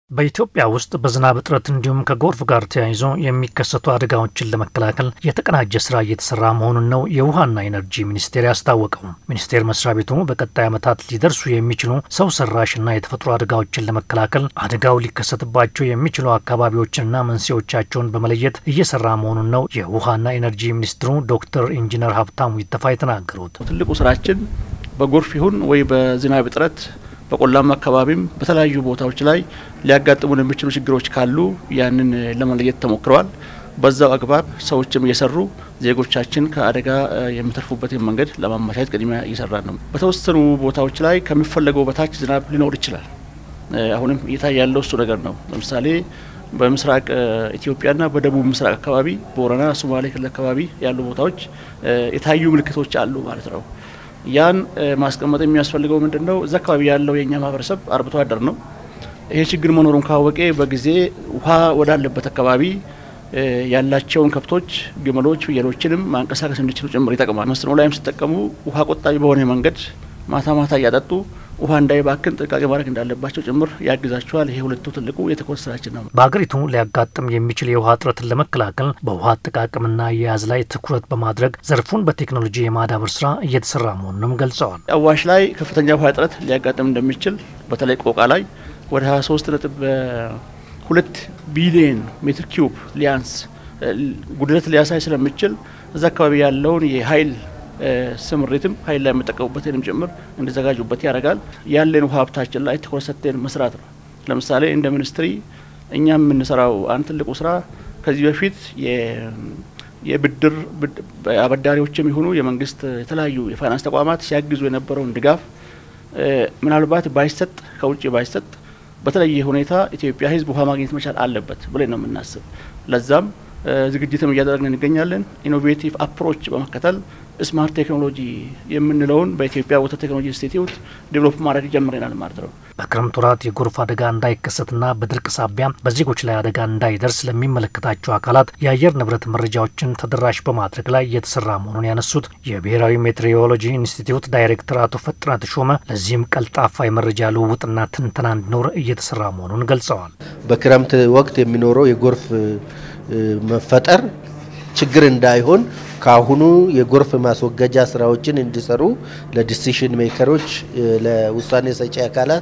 በኢትዮጵያ ውስጥ በዝናብ እጥረት እንዲሁም ከጎርፍ ጋር ተያይዞ የሚከሰቱ አደጋዎችን ለመከላከል የተቀናጀ ስራ እየተሰራ መሆኑን ነው የውሃና ኢነርጂ ሚኒስቴር ያስታወቀው። ሚኒስቴር መስሪያ ቤቱ በቀጣይ ዓመታት ሊደርሱ የሚችሉ ሰው ሰራሽና የተፈጥሮ አደጋዎችን ለመከላከል አደጋው ሊከሰትባቸው የሚችሉ አካባቢዎችንና መንስኤዎቻቸውን በመለየት እየሰራ መሆኑን ነው የውሃና ኢነርጂ ሚኒስትሩ ዶክተር ኢንጂነር ሀብታሙ ይተፋ የተናገሩት። ትልቁ ስራችን በጎርፍ ይሁን ወይ በዝናብ እጥረት በቆላማ አካባቢም በተለያዩ ቦታዎች ላይ ሊያጋጥሙን የሚችሉ ችግሮች ካሉ ያንን ለመለየት ተሞክረዋል። በዛው አግባብ ሰዎችም እየሰሩ ዜጎቻችን ከአደጋ የሚተርፉበትን መንገድ ለማመቻቸት ቅድሚያ እየሰራ ነው። በተወሰኑ ቦታዎች ላይ ከሚፈለገው በታች ዝናብ ሊኖር ይችላል። አሁንም እየታየ ያለው እሱ ነገር ነው። ለምሳሌ በምስራቅ ኢትዮጵያና በደቡብ ምስራቅ አካባቢ ቦረና፣ ሶማሌ ክልል አካባቢ ያሉ ቦታዎች የታዩ ምልክቶች አሉ ማለት ነው። ያን ማስቀመጥ የሚያስፈልገው ምንድን ነው? እዛ አካባቢ ያለው የእኛ ማህበረሰብ አርብቶ አደር ነው። ይሄ ችግር መኖሩን ካወቀ በጊዜ ውሃ ወዳለበት አካባቢ ያላቸውን ከብቶች፣ ግመሎች፣ ፍየሎችንም ማንቀሳቀስ እንዲችሉ ጭምር ይጠቅማል። መስኖ ላይም ሲጠቀሙ ውሃ ቆጣቢ በሆነ መንገድ ማታ ማታ እያጠጡ ውሃ እንዳይባክን ጥንቃቄ ማድረግ እንዳለባቸው ጭምር ያግዛቸዋል። ይሄ ሁለቱ ትልቁ የትኩረት ስራችን ነው። በሀገሪቱ ሊያጋጥም የሚችል የውሃ እጥረትን ለመከላከል በውሃ አጠቃቀምና አያያዝ ላይ ትኩረት በማድረግ ዘርፉን በቴክኖሎጂ የማዳበር ስራ እየተሰራ መሆኑንም ገልጸዋል። አዋሽ ላይ ከፍተኛ ውሃ እጥረት ሊያጋጥም እንደሚችል በተለይ ቆቃ ላይ ወደ 23 ነጥብ ሁለት ቢሊየን ሜትር ኪዩብ ሊያንስ ጉድለት ሊያሳይ ስለሚችል እዛ አካባቢ ያለውን የኃይል ስምሪትም ኃይል ላይ የምጠቀሙበትንም ጭምር እንዲዘጋጁበት ያደርጋል። ያለን ውሃ ሀብታችን ላይ ትኩረት ሰጥተን መስራት ነው። ለምሳሌ እንደ ሚኒስትሪ እኛ የምንሰራው አንድ ትልቁ ስራ ከዚህ በፊት የብድር አበዳሪዎችም የሆኑ የመንግስት የተለያዩ የፋይናንስ ተቋማት ሲያግዙ የነበረውን ድጋፍ ምናልባት ባይሰጥ ከውጭ ባይሰጥ በተለየ ሁኔታ ኢትዮጵያ ሕዝብ ውሃ ማግኘት መቻል አለበት ብለን ነው የምናስብ። ለዛም ዝግጅትም እያደረግን እንገኛለን። ኢኖቬቲቭ አፕሮች በመከተል ስማርት ቴክኖሎጂ የምንለውን በኢትዮጵያ ወተር ቴክኖሎጂ ኢንስቲትዩት ዴቨሎፕ ማድረግ ጀምረናል ማለት ነው። በክረምት ወራት የጎርፍ አደጋ እንዳይከሰትና በድርቅ ሳቢያ በዜጎች ላይ አደጋ እንዳይደርስ ለሚመለከታቸው አካላት የአየር ንብረት መረጃዎችን ተደራሽ በማድረግ ላይ እየተሰራ መሆኑን ያነሱት የብሔራዊ ሜትሮሎጂ ኢንስቲትዩት ዳይሬክተር አቶ ፈጥነ ተሾመ ለዚህም ቀልጣፋ የመረጃ ልውውጥና ትንተና እንዲኖር እየተሰራ መሆኑን ገልጸዋል። በክረምት ወቅት የሚኖረው የጎርፍ መፈጠር ችግር እንዳይሆን ከአሁኑ የጎርፍ ማስወገጃ ስራዎችን እንዲሰሩ ለዲሲሽን ሜከሮች ለውሳኔ ሰጪ አካላት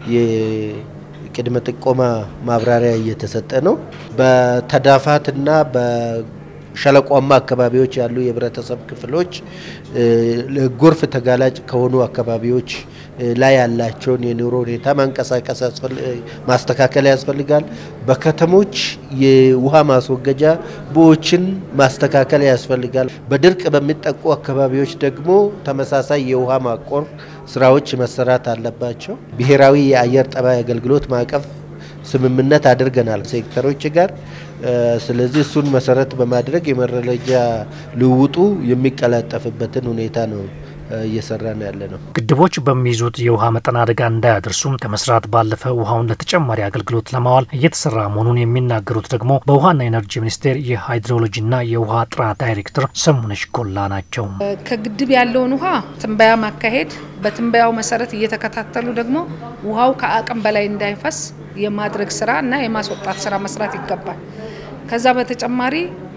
የቅድመ ጥቆማ ማብራሪያ እየተሰጠ ነው። በተዳፋትና በሸለቋማ አካባቢዎች ያሉ የህብረተሰብ ክፍሎች ለጎርፍ ተጋላጭ ከሆኑ አካባቢዎች ላይ ያላቸውን የኑሮ ሁኔታ ማንቀሳቀስ ማስተካከል ያስፈልጋል። በከተሞች የውሃ ማስወገጃ ቦዮችን ማስተካከል ያስፈልጋል። በድርቅ በሚጠቁ አካባቢዎች ደግሞ ተመሳሳይ የውሃ ማቆር ስራዎች መሰራት አለባቸው። ብሔራዊ የአየር ጠባይ አገልግሎት ማዕቀፍ ስምምነት አድርገናል ሴክተሮች ጋር። ስለዚህ እሱን መሰረት በማድረግ የመረጃ ልውውጡ የሚቀላጠፍበትን ሁኔታ ነው እየሰራን ያለ ነው። ግድቦች በሚይዙት የውሃ መጠን አደጋ እንዳያደርሱም ከመስራት ባለፈ ውሃውን ለተጨማሪ አገልግሎት ለማዋል እየተሰራ መሆኑን የሚናገሩት ደግሞ በውሃና ኢነርጂ ሚኒስቴር የሃይድሮሎጂና የውሃ ጥራት ዳይሬክተር ሰሙነሽ ጎላ ናቸው። ከግድብ ያለውን ውሃ ትንበያ ማካሄድ፣ በትንበያው መሰረት እየተከታተሉ ደግሞ ውሃው ከአቅም በላይ እንዳይፈስ የማድረግ ስራ እና የማስወጣት ስራ መስራት ይገባል። ከዛ በተጨማሪ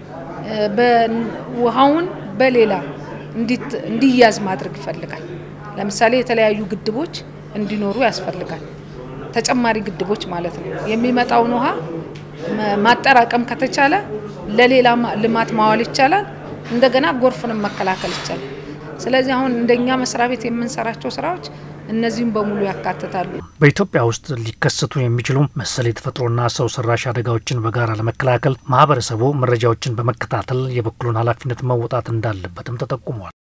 ውሃውን በሌላ እንዲያዝ ማድረግ ይፈልጋል። ለምሳሌ የተለያዩ ግድቦች እንዲኖሩ ያስፈልጋል። ተጨማሪ ግድቦች ማለት ነው። የሚመጣውን ውሃ ማጠራቀም ከተቻለ ለሌላ ልማት ማዋል ይቻላል። እንደገና ጎርፍንም መከላከል ይቻላል። ስለዚህ አሁን እንደኛ መስሪያ ቤት የምንሰራቸው ስራዎች እነዚህም በሙሉ ያካትታሉ። በኢትዮጵያ ውስጥ ሊከሰቱ የሚችሉ መሰል የተፈጥሮና ሰው ሰራሽ አደጋዎችን በጋራ ለመከላከል ማህበረሰቡ መረጃዎችን በመከታተል የበኩሉን ኃላፊነት መወጣት እንዳለበትም ተጠቁሟል።